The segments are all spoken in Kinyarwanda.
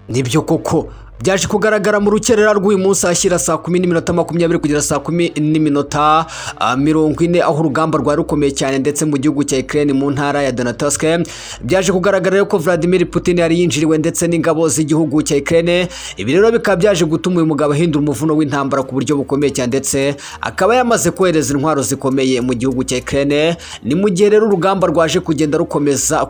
nibyo koko byaje kugaragara mu rukerera rw'uyu munsi ashyira saa kumi n'iminota makumyabiri kugera saa kumi n'iminota mirongo ine aho urugamba rwari rukomeye cyane ndetse mu gihugu cya Ukraine mu ntara ya Donetsk byaje kugaragara ko Vladimir Putin yari yinjiriwe ndetse n'ingabo z'igihugu cya Ukraine ibi rero bikaba byaje gutuma uyu mugabo ahindura umuvuno w'intambara ku buryo bukomeye cyane ndetse akaba yamaze kohereza intwaro zikomeye mu gihugu cya Ukraine ni mu gihe rero urugamba rwaje kugenda rukomeza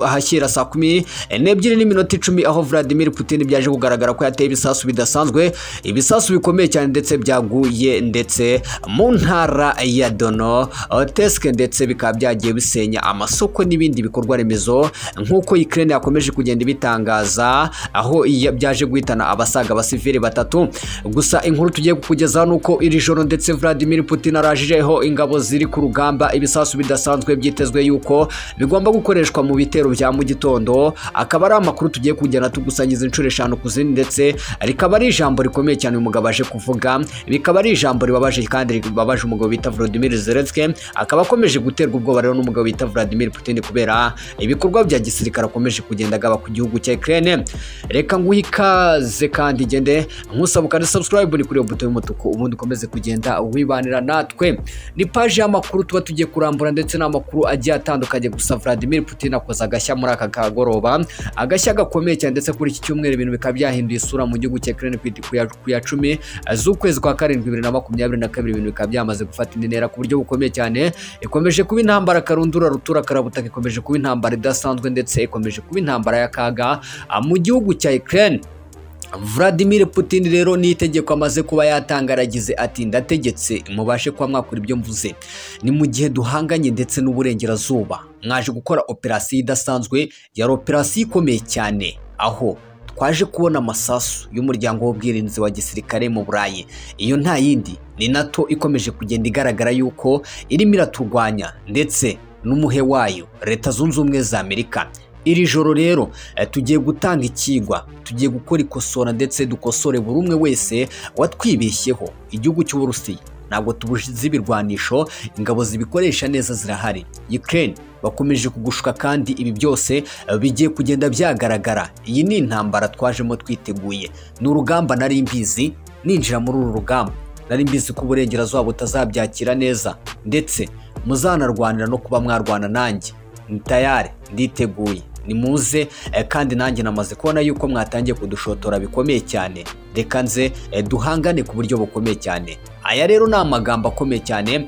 ahashyira saa kumi n'ebyiri n'iminota icumi aho Vladimir Putin byaje kugaragara ko yateye ibisasu bidasanzwe ibisasu bikomeye cyane ndetse byaguye ndetse mu ntara ya dono tesike ndetse bikaba byagiye bisenya amasoko n'ibindi bikorwa remezo nk'uko Ukraine yakomeje kugenda ibitangaza aho byaje guhitana abasaga abasivili batatu gusa inkuru tugiye kukugezaho ni uko iri joro ndetse Vladimir Putin arajijeho ingabo ziri ku rugamba ibisasu bidasanzwe byitezwe yuko bigomba gukoreshwa mu bitero bya mu gitondo akaba ari amakuru tugiye kugenda tugusangiza inshuro eshanu ku zindi ndetse rikaba ari ijambo rikomeye cyane uyu mugabo aje kuvuga bikaba ari ijambo ribabaje kandi ribabaje umugabo bita Vladimir Zelensky akaba akomeje guterwa ubwoba rero n'umugabo bita Vladimir Putin kubera ibikorwa bya gisirikare akomeje kugenda agaba ku gihugu cya Ukraine reka nguhe ikaze kandi gende nkusaba kandi subscribe ni kuri iyo buto y'umutuku ubundi ukomeze kugenda wibanira natwe ni paji y'amakuru tuba tugiye kurambura ndetse n'amakuru agiye atandukanye gusa Vladimir Putin akoze agashya muri aka kagoroba agashya gakomeye cyane ndetse kuri iki cyumweru ibintu bikaba byahinduye isura mu gihugu cya Ukraine ku ya cumi z'ukwezi kwa karindwi bibiri na makumyabiri na kabiri ibintu bikaba byamaze gufata indi ntera ku buryo bukomeye cyane ikomeje kuba intambara karundura rutura karabutaka ikomeje kuba intambara idasanzwe ndetse ikomeje kuba intambara y'akaga mu gihugu cya Ukraine Vladimir Putin rero ni itegeko amaze kuba yatangaragize ati ndategetse mubashe kuba mwakora ibyo mvuze ni mu gihe duhanganye ndetse n'uburengerazuba mwaje gukora operasiyo idasanzwe yari operasiyo ikomeye cyane aho twaje kubona amasasu y'umuryango w'ubwirinzi wa gisirikare mu burayi iyo nta yindi ni nato ikomeje kugenda igaragara yuko irimo iraturwanya ndetse n'umuhe wayo leta zunze ubumwe za amerika iri joro rero tugiye gutanga ikigwa tugiye gukora ikosora ndetse dukosore buri umwe wese watwibeshyeho igihugu cy'uburusiya ntabwo tubuzi ibirwanisho ingabo zibikoresha neza zirahari Ukraine bakomeje kugushuka kandi ibi byose bigiye kugenda byagaragara iyi ni intambara twajemo twiteguye ni urugamba nari mbizi ninjira muri uru rugamba nari mbizi ko uburengerazuba butazabyakira neza ndetse muzanarwanira no kuba mwarwana nanjye ni tayari nditeguye nimuze kandi nanjye namaze kubona yuko mwatangiye kudushotora bikomeye cyane reka nze duhangane ku buryo bukomeye cyane aya rero ni amagambo akomeye cyane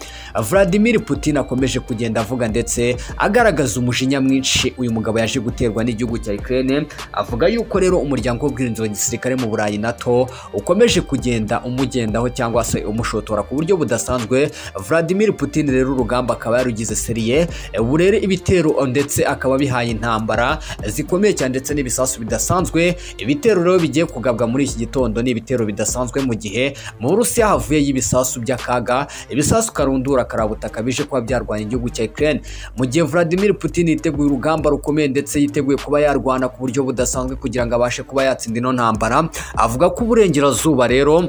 Vladimir Putin akomeje kugenda avuga ndetse agaragaza umujinya mwinshi uyu mugabo yaje guterwa n'igihugu cya Ukraine avuga yuko rero umuryango w'ubwirinzi wa gisirikare mu Burayi NATO ukomeje kugenda umugendaho cyangwa se umushotora ku buryo budasanzwe Vladimir Putin rero urugamba akaba yarugize seriye burere ibitero ndetse akaba bihaye intambara zikomeye cyane ndetse n'ibisasu bidasanzwe ibitero rero bigiye kugabwa muri iki gitondo ni ibitero bidasanzwe mu gihe mu Burusiya havuye y'ibisasu ibisasu by'akaga ibisasu karundura karabutaka bije kuba byarwanya igihugu cya Ukraine mu gihe Vladimir Putin yiteguye urugamba rukomeye ndetse yiteguye kuba yarwana ku buryo budasanzwe kugira ngo abashe kuba yatsinda ino ntambara avuga ko uburengerazuba rero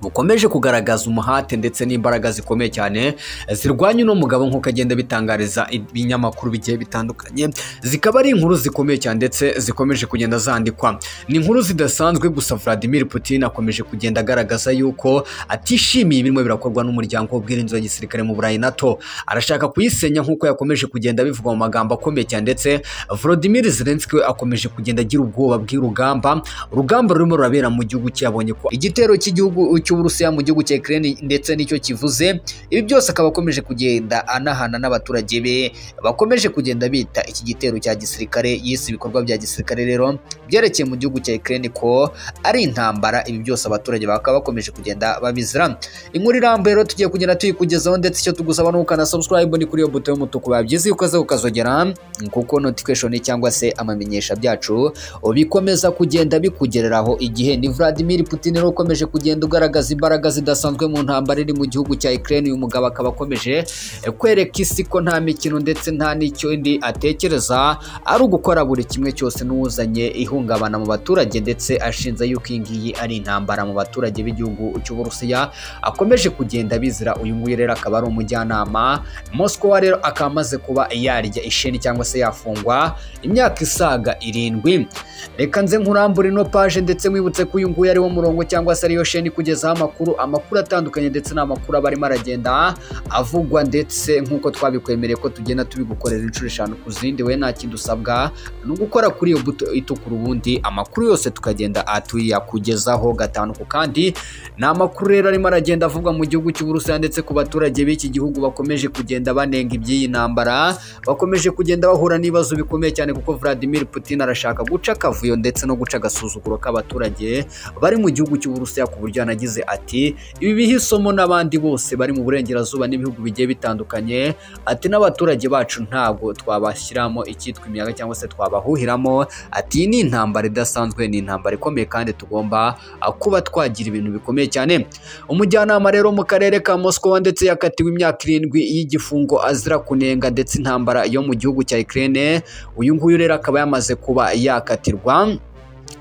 bukomeje kugaragaza umuhate ndetse n'imbaraga zikomeye cyane zirwanya uno mugabo nk'uko agenda bitangariza ibinyamakuru bigiye bitandukanye zikaba ari inkuru zikomeye cyane ndetse zikomeje kugenda zandikwa ni inkuru zidasanzwe gusa Vladimir Putin akomeje kugenda agaragaza yuko atishimiye ibirimo birakorwa n'umuryango w'ubwirinzi wa gisirikare mu Burayi NATO arashaka kuyisenya nk'uko yakomeje kugenda bivuga mu magambo akomeye cyane ndetse Volodymyr Zelensky we akomeje kugenda agira ubwoba bw'urugamba urugamba rurimo rurabera mu gihugu cyabonye ko igitero cy'igihugu cy'Uburusiya mu gihugu cya Ukraine ndetse nicyo kivuze ibi byose akaba akomeje kugenda anahana n'abaturage be bakomeje kugenda bita iki gitero cya gisirikare yise ibikorwa bya gisirikare rero byerekeye mu gihugu cya Ukraine ko ari intambara ibi byose abaturage bakaba bakomeje kugenda babizira inkuru irambuye rero tugiye kugenda tuyikugezaho ndetse icyo tugusaba ni ukana subscribe ni kuri iyo buto y'umutuku babyize ukoze ukazogera kuko notification cyangwa se amamenyesha byacu bikomeza kugenda bikugereraho igihe ni Vladimir Putin rero ukomeje kugenda ugaragaza imbaraga zidasanzwe mu ntambara iri mu gihugu cya Ukraine uyu mugabo akaba akomeje kwereka isi ko nta mikino ndetse nta n'icyo indi atekereza ari ugukora buri kimwe cyose n'uwuzanye ihu ihungabana mu baturage ndetse ashinja yuko iyi ngiyi ari intambara mu baturage b'igihugu cy'uburusiya akomeje kugenda bizira uyu nguyu rero akaba ari umujyanama Moscow rero akaba amaze kuba yarya isheni cyangwa se yafungwa imyaka isaga irindwi reka nze nkurambure ino paje ndetse mwibutse ko uyu nguyu ari wo murongo cyangwa se ariyo sheni kugezaho amakuru amakuru atandukanye ndetse n'amakuru aba arimo aragenda avugwa ndetse nk'uko twabikwemereye ko tugenda tubigukorera inshuro eshanu ku zindi we nta kindi usabwa ni ugukora kuri iyo buto itukura ubundi amakuru yose tukagenda tuyakugezaho gatanu ku kandi ni amakuru rero arimo aragenda avugwa mu gihugu cy'uburusiya ndetse ku baturage b'iki gihugu bakomeje kugenda banenga iby'iyi ntambara bakomeje kugenda bahura n'ibibazo bikomeye cyane kuko Vladimir Putin arashaka guca akavuyo ndetse no guca agasuzuguro k'abaturage bari mu gihugu cy'uburusiya ku buryo yanagize ati ibi biha isomo n'abandi bose bari mu burengerazuba n'ibihugu bigiye bitandukanye ati n'abaturage bacu ntabwo twabashyiramo icyitwa imiyaga cyangwa se twabahuhiramo ati iyi ni intambara idasanzwe ni intambara ikomeye kandi tugomba ah, kuba twagira ibintu bikomeye cyane umujyanama rero mu karere ka Moscow ndetse yakatiwe imyaka irindwi y'igifungo azira kunenga ndetse intambara yo mu gihugu cya Ukraine uyu nguyu rero akaba yamaze kuba yakatirwa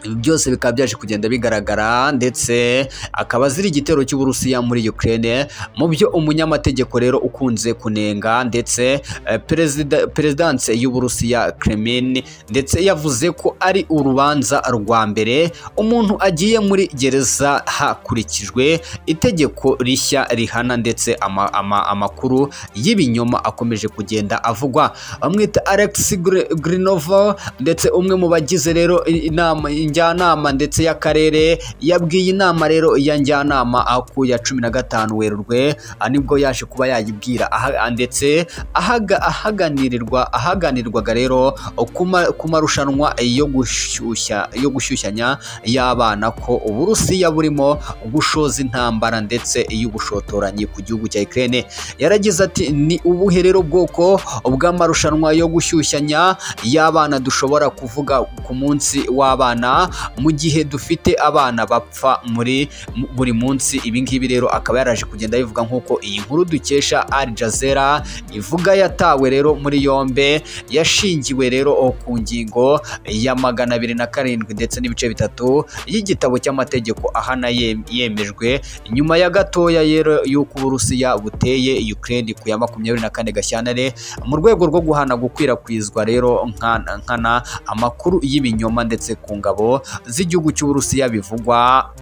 ibi byose bikaba byaje kugenda bigaragara ndetse akaba azira igitero cy'uburusiya muri Ukraine mu byo umunyamategeko rero ukunze kunenga ndetse eh, perezida- perezidanse y'uburusiya Kremlin ndetse yavuze ko ari urubanza rwa mbere umuntu agiye muri gereza hakurikijwe itegeko rishya rihana ndetse ama- ama- amakuru y'ibinyoma akomeje kugenda avugwa bamwita Alex Gr- Grinova ndetse umwe mu bagize rero inama njyanama ndetse y'akarere yabwiye inama rero ya njyanama aho ku ya cumi na gatanu werurwe aha nibwo yaje kuba yayibwira aha- ndetse ahaga- ahaganirirwa ahaganirwaga rero ku ma- ku marushanwa yo gushyushya yo gushyushyanya y'abana ko uburusiya burimo gushoza intambara ndetse y'ubushotoranyi ku gihugu cya Ukraine yaragize ati ni ubuhe rero bwoko bw'amarushanwa yo gushyushyanya y'abana dushobora kuvuga ku munsi w'abana mu gihe dufite abana bapfa muri mu- buri munsi ibi ngibi rero akaba yaraje kugenda abivuga nk'uko iyi nkuru dukesha Al Jazeera ivuga yatawe rero muri yombe yashingiwe rero ku ngingo ya magana abiri na karindwi ndetse n'ibice bitatu y'igitabo cy'amategeko ahana ye- yemejwe nyuma ya gatoya rero y'uko uburusiya buteye Ukraine ku ya makumyabiri na kane gashyantare mu rwego rwo guhana gukwirakwizwa rero nkana nkana amakuru y'ibinyoma ndetse ku ngabo z'igihugu cy'uburusiya bivugwa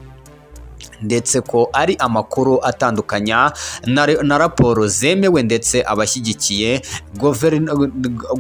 ndetse ko ari amakuru atandukanya na, re- na raporo zemewe ndetse abashyigikiye govern-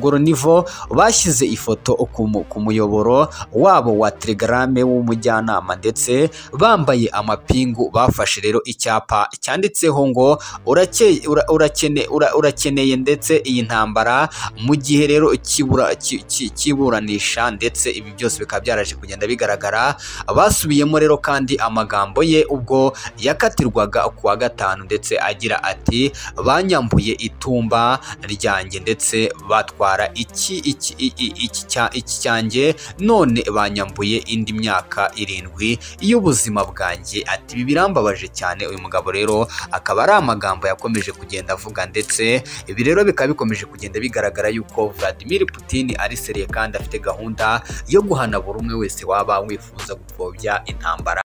goronivo bashyize ifoto ku mu- ku muyoboro wabo wa telegrame w'umujyanama ndetse bambaye amapingu bafashe rero icyapa cyanditseho ngo urake- ura- urakene- ura- urakeneye ndetse iyi ntambara mu gihe rero kibura- ki- ki- kiburanisha ndetse ibi byose bikaba byaraje kugenda bigaragara basubiyemo rero kandi amagambo ye ubwo yakatirwaga ku wa gatanu ndetse agira ati banyambuye itumba ryanjye ndetse batwara iki iki iki- iki cya- iki cyanjye none banyambuye indi myaka irindwi y'ubuzima bwanjye ati ibi birambabaje cyane uyu mugabo rero akaba ari amagambo yakomeje kugenda avuga ndetse ibi rero bikaba bikomeje kugenda bigaragara yuko Vladimir Putin ari seriye kandi afite gahunda yo guhana buri umwe wese waba wifuza gupfobya intambara